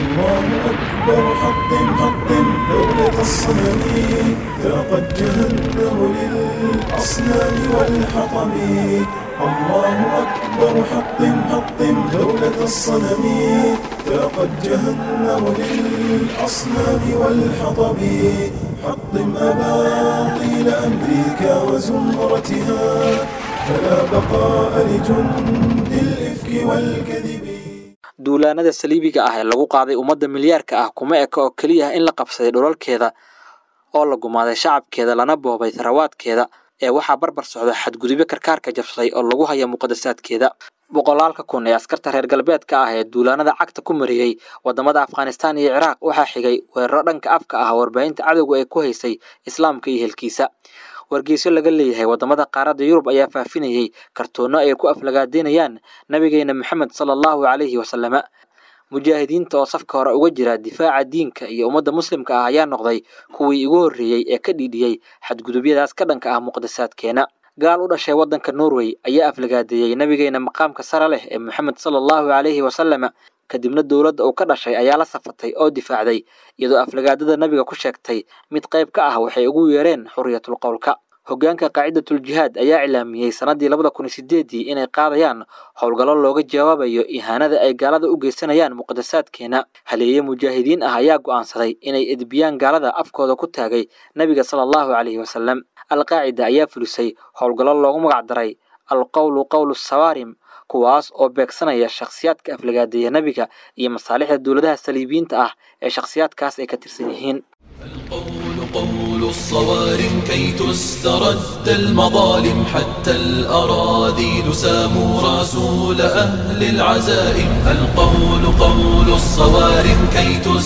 الله أكبر حطم حطم دولة الصنم ذاقت جهنم للأصنام والحطم الله أكبر حطم حطم دولة الصنم ذاقت جهنم للأصنام والحطم حطم أباطيل أمريكا وزمرتها فلا بقاء لجند الإفك والكذب duulaanada saliibiga ah ee lagu qaaday ummadda milyaarka ah kuma eka oo keliya in la qabsaday dhulalkeeda oo la gumaaday shacabkeeda lana boobay tharawaadkeeda ee waxaa barbar socda xadgudubyo karkaarka jabsaday oo lagu haya muqadasaadkeeda boqolaalka kun ee askarta reer galbeedka ah ee duulaanada cagta ku mariyey wadamada afghanistaan iyo ciraaq waxaa xigay weeraro dhanka afka ah warbaahinta cadowga ee ku haysay islaamka iyo helkiisa wargeysyo laga leeyahay wadamada qaaradda yurub ayaa faafinayey kartoonno ay ku aflagaadeynayaan nabigeena maxamed sala allahu calayhi wasalama mujaahidiinta oo safka hore uga jira difaaca diinka iyo ummadda muslimka ah ayaa noqday kuwii ugu horreeyey ee ka dhiidhiyey xadgudubyadaas ka dhanka ah muqadasaadkeena gaal u dhashay waddanka norway ayaa aflagaadeeyey nabigeena maqaamka sare leh ee maxamed sala allahu calayhi wasalama kadibna dowladda uu ka dhashay ayaa la safatay oo difaacday iyadoo aflagaadada nabiga ku sheegtay mid qayb ka ah waxay ugu yeereen xuriyatul qowlka hoggaanka qaacidatul jihaad ayaa cilaamiyey sannaddii labada kun iyo sideedii inay qaadayaan howlgallo looga jawaabayo ihaanada ay gaalada u geysanayaan muqadasaadkeena haleeye mujaahidiin ah ayaa go'aansaday inay edbiyaan gaalada afkooda ku taagay nebiga sala allahu calayhi wasalam alqaacida ayaa fulisay howlgallo loogu magac daray alqowlu qowlu sawaarim kuwaas oo beegsanaya shakhsiyaadka aflagaadeeya nebiga iyo masaalixda dowladaha saliibiyiinta ah ee shakhsiyaadkaas ay ka tirsan yihiin القول قول الصوارم كي تسترد المظالم حتى الأراذيل ساموا رسول أهل العزائم القول قول الصوارم كي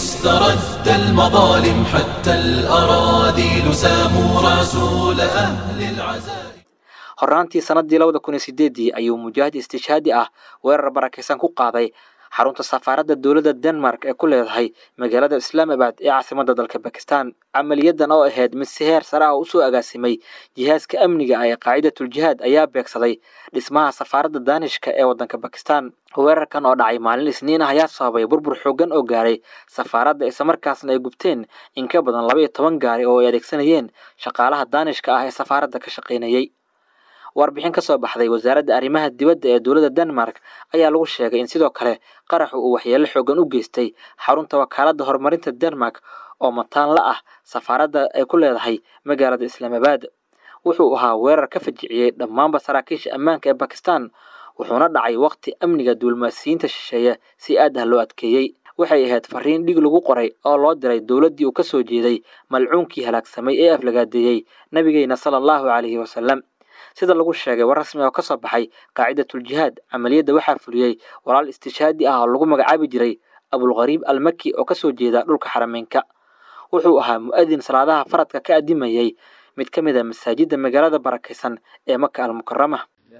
تسترد المظالم حتى الأراذيل ساموا رسول أهل العزائم horraantii sannaddii labada kun iyo sideedii ayuu mujaahid istishhaadi ah weerar barakaysan ku qaaday xarunta safaaradda dowladda denmark ee ku leedahay magaalada islaamabad ee caasimadda dalka bakistan camaliyadan oo ahayd mid si heer sare ah usoo agaasimay jihaaska amniga ah ee qaacidatul jihaad ayaa beegsaday dhismaha safaaradda daanishka ee waddanka bakistan weerarkan oo dhacay maalin isniin ah ayaa sababay burbur xooggan oo gaaray safaaradda islamarkaasna ay gubteen in ka badan laba iyo toban gaari oo ay adeegsanayeen shaqaalaha daanishka ah ee safaaradda ka shaqaynayey warbixin ka soo baxday wasaaradda arrimaha dibadda ee dowladda denmark ayaa lagu sheegay in sidoo kale qaraxu uu waxyeelo xoogan u geystay xarunta wakaaladda horumarinta denmark oo mataan la ah safaaradda ay ku leedahay magaalada islaamabad wuxuu ahaa weerar ka fajiciyey dhammaanba saraakiisha ammaanka ee bakistan wuxuuna dhacay waqti amniga duulmaasiyiinta shisheeye si aad ah loo adkeeyey waxay ahayd fariin dhig lagu qoray oo loo diray dowladdii uu ka soo jeeday malcuunkii halaagsamay ee aflagaadeeyey nabigeena sala allahu calayhi wasalam sida lagu sheegay war rasmi oo ka soo baxay qaacidatul jihaad camaliyadda waxaa fuliyey walaal istishhaadi ah oo lagu magacaabi jiray abulghariib almaki oo kasoo jeeda dhulka xarameynka wuxuu ahaa mu'adin salaadaha faradka ka adimayey mid ka mid a masaajidda magaalada barakaysan ee maka almukarama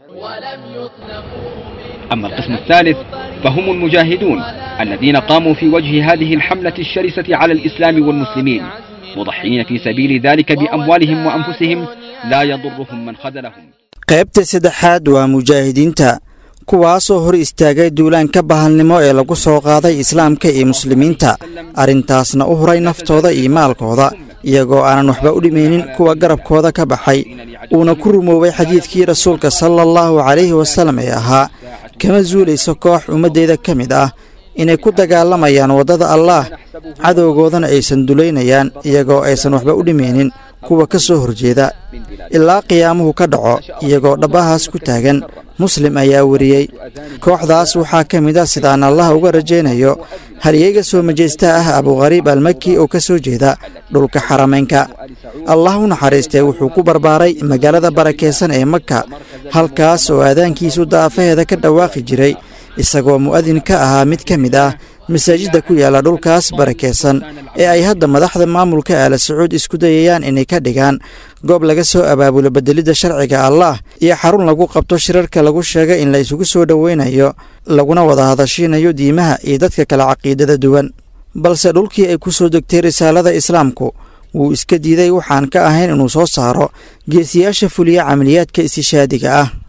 أما القسم الثالث فهم المجاهدون الذين قاموا في وجه هذه الحملة الشرسة على الإسلام والمسلمين مضحين في سبيل ذلك بأموالهم وأنفسهم لا يضرهم من خذلهم qaybta saddexaad waa mujaahidiinta kuwaasoo hor istaagay duulaanka bahalnimo ee lagu soo qaaday islaamka iyo muslimiinta arrintaasna u huray naftooda iyo maalkooda iyagoo aanan waxba u dhimaynin kuwa garabkooda ka baxay uuna ku rumoobay xadiidkii rasuulka sala allahu calayhi wasallam ee ahaa kama zuulayso koox ummaddeeda ka mid ah inay ku dagaalamayaan waddada allaah cadowgoodana aysan dulaynayaan iyagoo aysan waxba u dhimaynin kuwa ka soo horjeeda ilaa qiyaamuhu ka dhaco iyagoo dhabbahaas ku taagan muslim ayaa weriyey kooxdaas waxaa ka mid ah sidaan allah uga rajaynayo halyeyga soo majeysta ah abukhariib almaki oo ka soo jeeda dhulka xarameynka allah u naxariistee wuxuu ku barbaaray magaalada barakaysan ee maka halkaas oo aadaankiisu daafaheeda ka dhawaaqi jiray isagoo mu'adin ka ahaa mid ka mid ah masaajidda ku yaalla dhulkaas barakaysan ee ay hadda madaxda maamulka aala sacuud isku dayayaan inay ka dhigaan goob laga soo abaabulo bedelidda sharciga allah iyo xarun lagu qabto shirarka lagu sheegay in la isugu soo dhoweynayo laguna wada hadashiinayo diimaha iyo dadka kale caqiidada duwan balse dhulkii ay ku soo degtay risaalada islaamku wuu iska diiday waxaan ka ahayn inuu soo saaro geesiyaasha fuliya camaliyaadka istishaadiga ah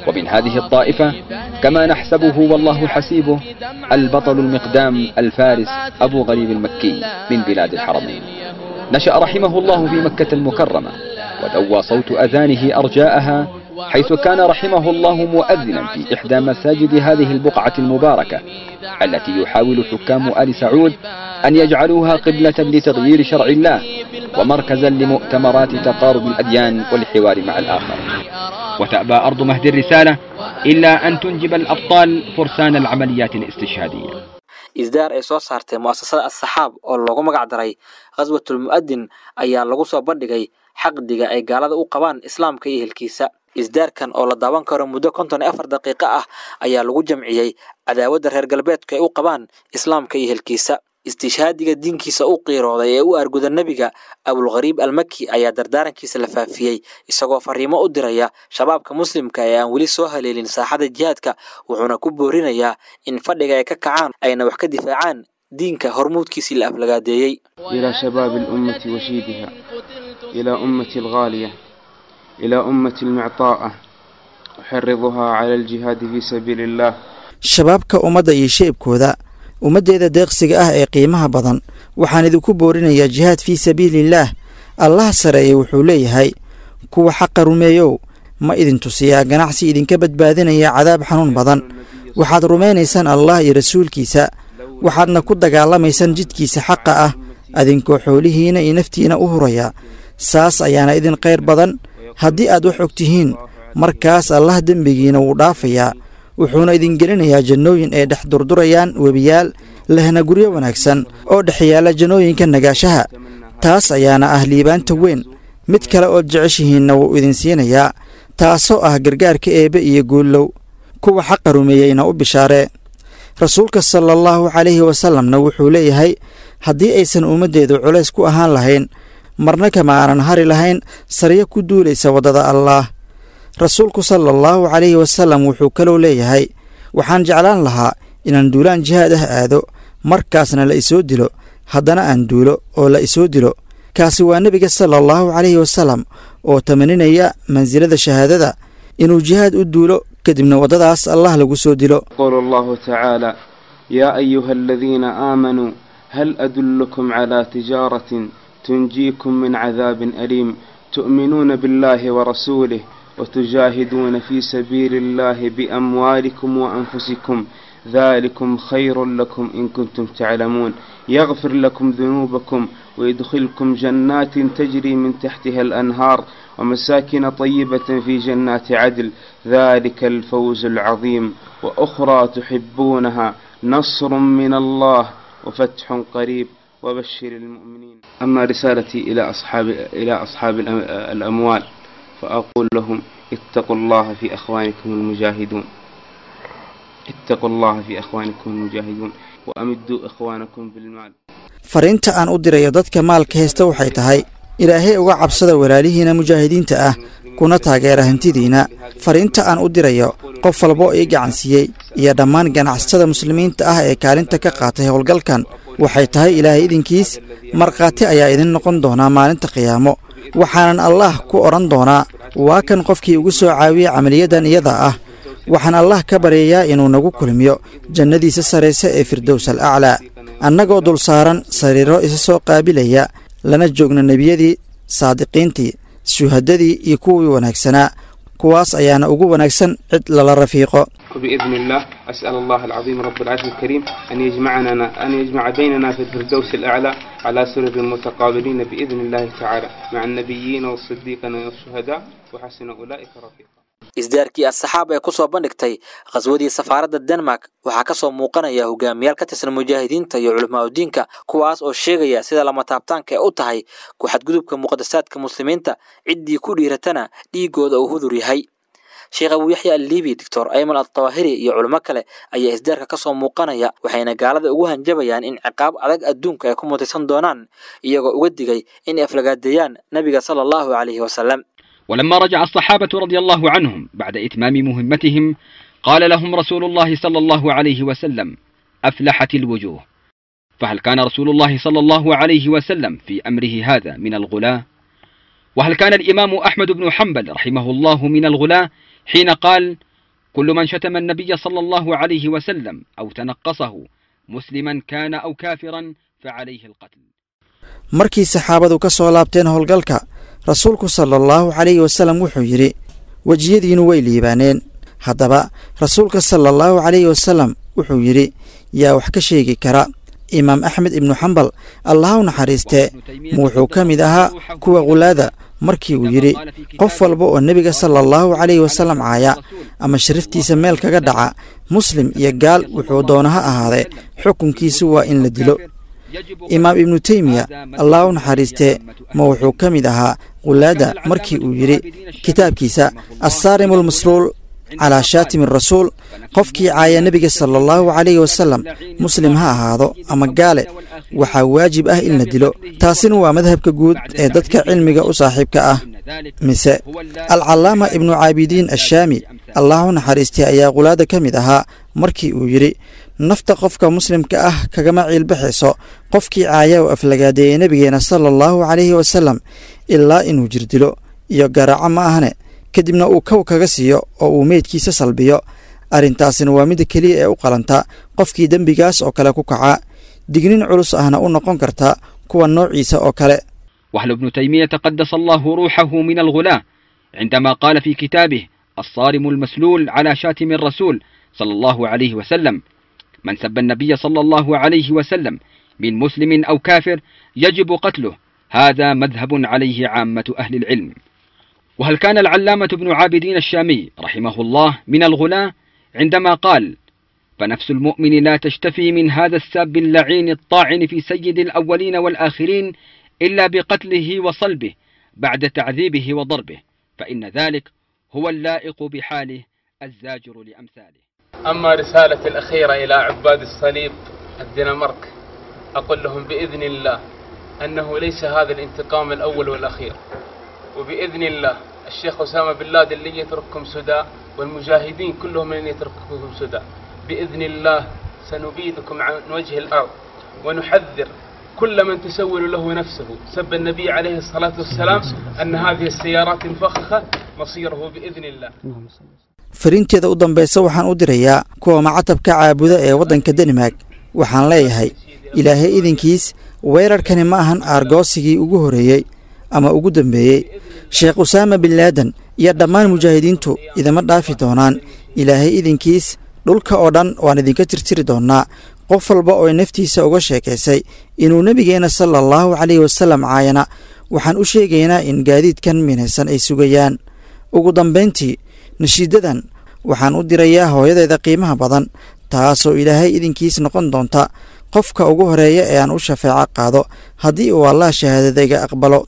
ومن هذه الطائفة كما نحسبه والله حسيبه البطل المقدام الفارس أبو غريب المكي من بلاد الحرمين نشأ رحمه الله في مكة المكرمة ودوى صوت أذانه أرجاءها حيث كان رحمه الله مؤذنا في إحدى مساجد هذه البقعة المباركة التي يحاول حكام آل سعود أن يجعلوها قبلة لتغيير شرع الله ومركزا لمؤتمرات تقارب الأديان والحوار مع الآخر وتأبى أرض مهد الرسالة إلا أن تنجب الأبطال فرسان العمليات الاستشهادية isdaar ay soo saartay mu'asasada assaxaab oo loogu magac daray khaswatul mu'adin ayaa lagu soo bandhigay xaqdiga ay gaalada u qabaan islaamka iyo ehelkiisa isdaarkan oo la daawan karo muddo konton iyo afar daqiiqo ah ayaa lagu jamciyey cadaawadda reer galbeedku ay u qabaan islaamka iyo ehelkiisa istishhaadiga diinkiisa u qiirooday ee u arguda nebiga abulghariib almaki ayaa dardaarankiisa la faafiyey isagoo fariimo u diraya shabaabka muslimka ee aan weli soo haleelin saaxada jihaadka wuxuuna ku boorinayaa in fadhiga ay ka kacaan ayna wax ka difaacaan diinka hormuudkiisii la aflagaadeeyey إلى شباب الأمة وشيبها إلى أمة الغالية إلى أمة المعطاءة أحرضها على الجهاد في سبيل الله shabaabka ummadda iyo sheebkooda ummaddeeda deeqsiga ah ee qiimaha badan waxaan idinku boorinayaa jihaad fii sabiiliillaah allaha sareeye wuxuu leeyahay kuwa xaqa rumeeyow ma idin tusiyaa ganacsi idinka badbaadinaya cadaab xanuun badan waxaad rumaynaysaan allah iyo rasuulkiisa waxaadna ku dagaalamaysaan jidkiisa xaqa ah adinkoo xoolihiina iyo naftiina u huraya saas ayaana idin khayr badan haddii aad wax og tihiin markaas allah dembigiina wuu dhaafayaa wuxuuna idin gelinayaa jannooyin ay dhex durdurayaan webiyaal lehna guryo wanaagsan oo dhex yaalla jannooyinka nagaashaha taas ayaana ah liibaanta weyn mid kale ood jeceshihiinna wuu idin siinayaa taasoo ah gargaarka eebbe iyo guullow kuwa xaqa rumeeyeyna u bishaaree rasuulka sala allahu calayhi wasalamna wuxuu leeyahay haddii aysan ummaddeedu culays ku ahaan lahayn marna kama aanan hari lahayn saryo ku duulaysa waddada allaah rasuulku sala allahu calayhi wasalam wuxuu kaloo leeyahay waxaan jeclaan lahaa inaan duulaan jihaad ah aado markaasna la isoo dilo haddana aan duulo oo la isoo dilo kaasi waa nebiga sala allahu calayhi wasalam oo tamaninaya mansilada shahaadada inuu jihaad u duulo kadibna waddadaas allah lagu soo dilo يقول الله تعالى يا أيها الذين آمنوا هل أدلكم على تجارة تنجيكم من عذاب أليم تؤمنون بالله ورسوله وتجاهدون في سبيل الله بأموالكم وأنفسكم ذلكم خير لكم إن كنتم تعلمون يغفر لكم ذنوبكم ويدخلكم جنات تجري من تحتها الأنهار ومساكن طيبة في جنات عدل ذلك الفوز العظيم وأخرى تحبونها نصر من الله وفتح قريب وبشر المؤمنين أما رسالتي إلى أصحاب إلى أصحاب الأم- الأموال فأقول لهم اتقوا الله في أخوانكم المجاهدون اتقوا الله في أخوانكم المجاهدون وأمدوا إخوانكم بالمال fariinta aan u dirayo dadka maalka haysta waxay tahay ilaahay uga cabsada walaalihiina mujaahidiinta ah kuna taageera hantidiina fariinta aan u dirayo qof walbo ii gacansiiyey iyo dhammaan ganacsatada muslimiinta ah ee kaalinta ka qaatay howlgalkan waxay tahay ilaahay idinkiis markhaati ayaa idin noqon doonaa maalinta qiyaamo waxaanan allaah ku odhan doonaa waa kan qofkii ugu soo caawiyey camaliyadan iyada ah waxaan allah ka baryayaa inuu nagu kulmiyo jannadiisa saraysa ee firdows al aclaa annagoo dul saaran sariiro isa soo qaabilaya lana joogna nebiyadii saadiqiintii shuhadadii iyo kuwii wanaagsanaa kuwaas ayaana ugu wanaagsan cid lala rafiiqo وبإذن الله أسأل الله العظيم رب العرش الكريم أن يجمعنا أن يجمع بيننا في الفردوس الأعلى على سرر متقابلين بإذن الله تعالى مع النبيين والصديقين والشهداء وحسن أولئك رفيقا isdaarkii asxaab ee kusoo bandhigtay khaswadii safaaradda denmark waxaa ka soo muuqanaya hogaamiyaal ka tirsan mujaahidiinta iyo culimaadudiinka kuwaas oo sheegaya sida lama taabtaanka ee u tahay ku xadgudubka muqadasaadka muslimiinta ciddii ku dhiiratana dhiigooda uu hudur yahay sheekh abuu yaxya alliibi doctor ayman altawaahiri iyo culimo kale ayaa isdaarka ka soo muuqanaya waxayna gaalada ugu hanjabayaan in ciqaab adag adduunka ay ku mutaysan doonaan iyagoo uga digay inay aflagaadeeyaan nebiga sala allahu calayhi wasalam ولما رجع الصحابة رضي الله عنهم بعد إتمام مهمتهم قال لهم رسول الله صلى الله عليه وسلم أفلحت الوجوه فهل كان رسول الله صلى الله عليه وسلم في أمره هذا من الغلاة وهل كان الإمام أحمد بن حنبل رحمه الله من الغلاة حين قال كل من شتم النبي صلى الله عليه وسلم أو تنقصه مسلما كان أو كافرا فعليه القتل markii saxaabadu ka soo laabteen howlgalka rasuulku sala allahu calayhi wasallam wuxuu yidhi wejiyadiinu way liibaaneen haddaba rasuulka sala allahu calayhi wasallam wuxuu yidhi yaa wax ka sheegi kara imaam axmed ibnu xambal allaha u naxariistee ma wuxuu ka mid ahaa kuwa khulaada markii uu yidhi qof walba oo nebiga sala allahu calayhi wasallam caaya ama sharaftiisa meel kaga dhaca muslim iyo gaal wuxuu doona ha ahaadee xukunkiisu waa in la dilo imaam ibnu teymiya allah u naxariistee ma wuxuu ka mid ahaa khulaada markii uu yidhi kitaabkiisa assaarimu almasluul calaa shaatimi rasuul qofkii caaya nebiga sala allahu calayhi wasallam muslim ha ahaado ama gaale waxaa waajib ah in la dilo taasina waa madhabka guud ee dadka cilmiga u saaxiibka ah mise alcallaama ibnu caabidiin ashaami allah u naxariistay ayaa khulaada ka mid ahaa markii uu yidhi nafta qofka muslimka ah kagama ciilbaxayso qofkii caaya oo aflagaadeeyey nebigeena sala allahu calayhi wasallam ilaa inuu jirdilo iyo garaaco ma ahane kadibna uu kow kaga siiyo oo uu meydkiisa salbiyo arrintaasina waa midda keliya ee u qalanta qofkii dembigaas oo kale ku kaca dignin culus ahna u noqon karta kuwa noociisa oo kale وهل ابن تيمية قدس الله روحه من الغلاة عندما قال في كتابه الصارم المسلول على شاتم الرسول صلى الله عليه وسلم من سب النبي صلى الله عليه وسلم من مسلم أو كافر يجب قتله هذا مذهب عليه عامة أهل العلم وهل كان العلامة ابن عابدين الشامي رحمه الله من الغلاة عندما قال فنفس المؤمن لا تشتفي من هذا الساب اللعين الطاعن في سيد الأولين والآخرين إلا بقتله وصلبه بعد تعذيبه وضربه فإن ذلك هو اللائق بحاله الزاجر لأمثاله أما رسالة الأخيرة إلى عباد الصليب الدنمارك أقول لهم بإذن الله أنه ليس هذا الانتقام الأول والأخير وبإذن الله الشيخ أسامة بن لادن لن يترككم سدى والمجاهدين كلهم لن يترككم سدى بإذن الله سنبيدكم عن وجه الأرض ونحذر كل من تسول له نفسه سب النبي عليه الصلاة والسلام أن هذه السيارات الفخخة مصيره بإذن الله fariinteeda u dambaysa waxaan u dirayaa kuwa macatabka caabuda ee waddanka danimark waxaan leeyahay ilaahay idinkiis weerarkani ma ahan aargoosigii ugu horreeyey ama ugu dambeeyey sheekh usaama bin laadan iyo dhammaan mujaahidiintu idama dhaafi doonaan ilaahay idinkiis dhulka oo dhan waan idinka tirtiri doonnaa qof walba oo naftiisa uga sheekaysay inuu nebigeenna sala allahu calayhi wasallam caayana waxaan u sheegaynaa in gaadiidkan minaysan ay sugayaan ugu dambayntii nashiidadan waxaan u dirayaa hooyadeeda qiimaha badan taasoo ilaahay idinkiis noqon doonta qofka ugu horeeya ee aan u shafeeco qaado haddii uu allah shahaadadayga aqbalo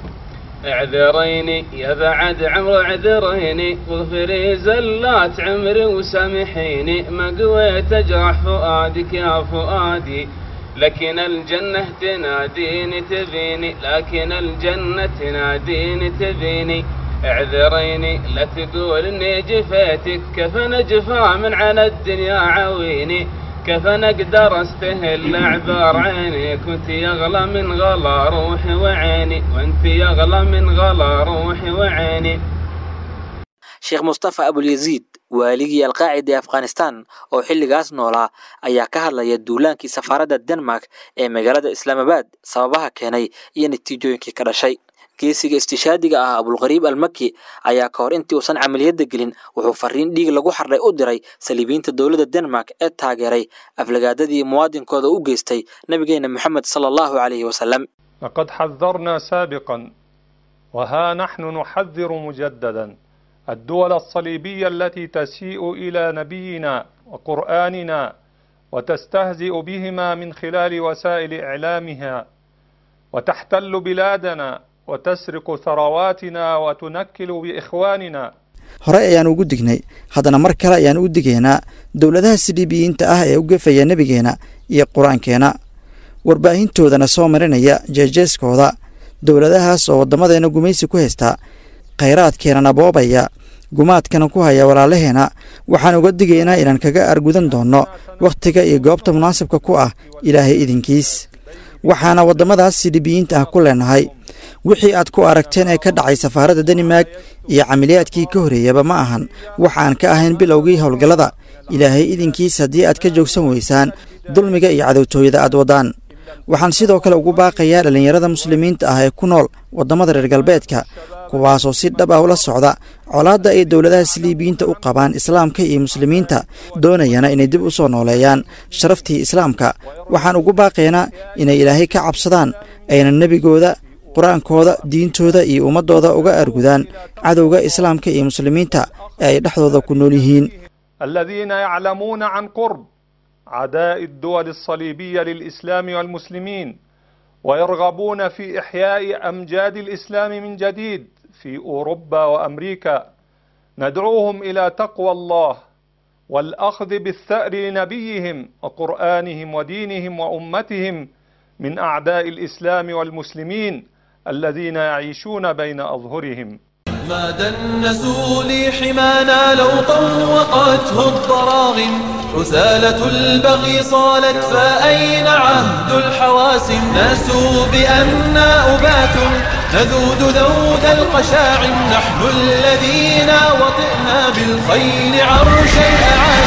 اعذريني يا بعد عمر اعذريني واغفري زلات عمري وسامحيني ما قويت اجرح فؤادك يا فؤادي لكن الجنة تناديني تبيني لكن الجنة تناديني تبيني اعذريني لا تقول اني جفيتك كيف نجفى من على الدنيا عويني كيف انا اقدر استهل اعذار عيني كنت يغلى من غلا روحي وعيني وانت يغلى من غلا روحي وعيني sheekh mustafa abulyaziid waaligii alqaacida ee afghanistan oo xilligaas noolaa ayaa ka hadlaya duulaankii safaaradda denmark ee magaalada islaamabad sababaha keenay iyo natiijooyinkii ka dhashay geesiga istishaadiga ah abulqariib almaki ayaa ka hor intii uusan camaliyadda gelin wuxuu fariin dhiig lagu xardhay u diray saliibiyiinta dowladda denmark ee taageeray aflagaadadii muwaadinkooda u geystay nabigeena moxamed sala allahu calayhi wasalam لقد حذرنا سابقا وها نحن نحذر مجددا الدول الصليبية التي تسيء إلى نبينا وقرآننا وتستهزئ بهما من خلال وسائل إعلامها وتحتل بلادنا وتسرق ثرواتنا وتنكل بإخواننا hore ayaan ugu dignay haddana mar kale ayaan u digaynaa dowladaha siliibiyiinta ah ee u gefaya nebigeena iyo qur-aankeena warbaahintoodana soo marinaya jeejeeskooda dowladahaas oo waddamadeenna gumaysi ku haystaa khayraadkeenana boobaya gumaadkana ku haya walaalaheena waxaan uga digaynaa inaan kaga argudan doonno wakhtiga iyo goobta munaasabka ku ah ilaahay idinkiis waxaana waddamadaas siliibiyiinta ah ku leenahay wixii aad ku aragteen ee ka dhacay safaaradda danimark iyo camiliyaadkii ka horreeyaba ma ahan waxaan ka ahayn bilowgii howlgallada ilaahay idinkiis haddii aad ka joogsan weysaan dulmiga iyo cadowtooyada aad waddaan waxaan sidoo kale ugu baaqayaa dhallinyarada muslimiinta ah ee ku nool waddamada reer galbeedka kuwaasoo si dhab ah ula socda colaadda ay dowladaha siliibiyiinta u qabaan islaamka iyo muslimiinta doonayana inay dib u soo nooleeyaan sharaftii islaamka waxaan ugu baaqaynaa inay ilaahay ka cabsadaan ayna nebigooda qur-aankooda diintooda iyo ummaddooda uga argudaan cadowga islaamka iyo muslimiinta ee ay dhexdooda ku nool yihiin الذين يعلمون عن قرب عداء الدول الصليبية للإسلام والمسلمين ويرغبون في إحياء أمجاد الإسلام من جديد في أوروبا وأمريكا ندعوهم إلى تقوى الله والأخذ بالثأر لنبيهم وقرآنهم ودينهم وأمتهم من أعداء الإسلام والمسلمين الذين يعيشون بين أظهرهم ما دنسوا لي حمانا لو طوقته الضراغم حسالة البغي صالت فأين عهد الحواسم ناسوا بأننا أبات نذود ذود القشاعم نحن الذين وطئنا بالخيل عرش الأعالي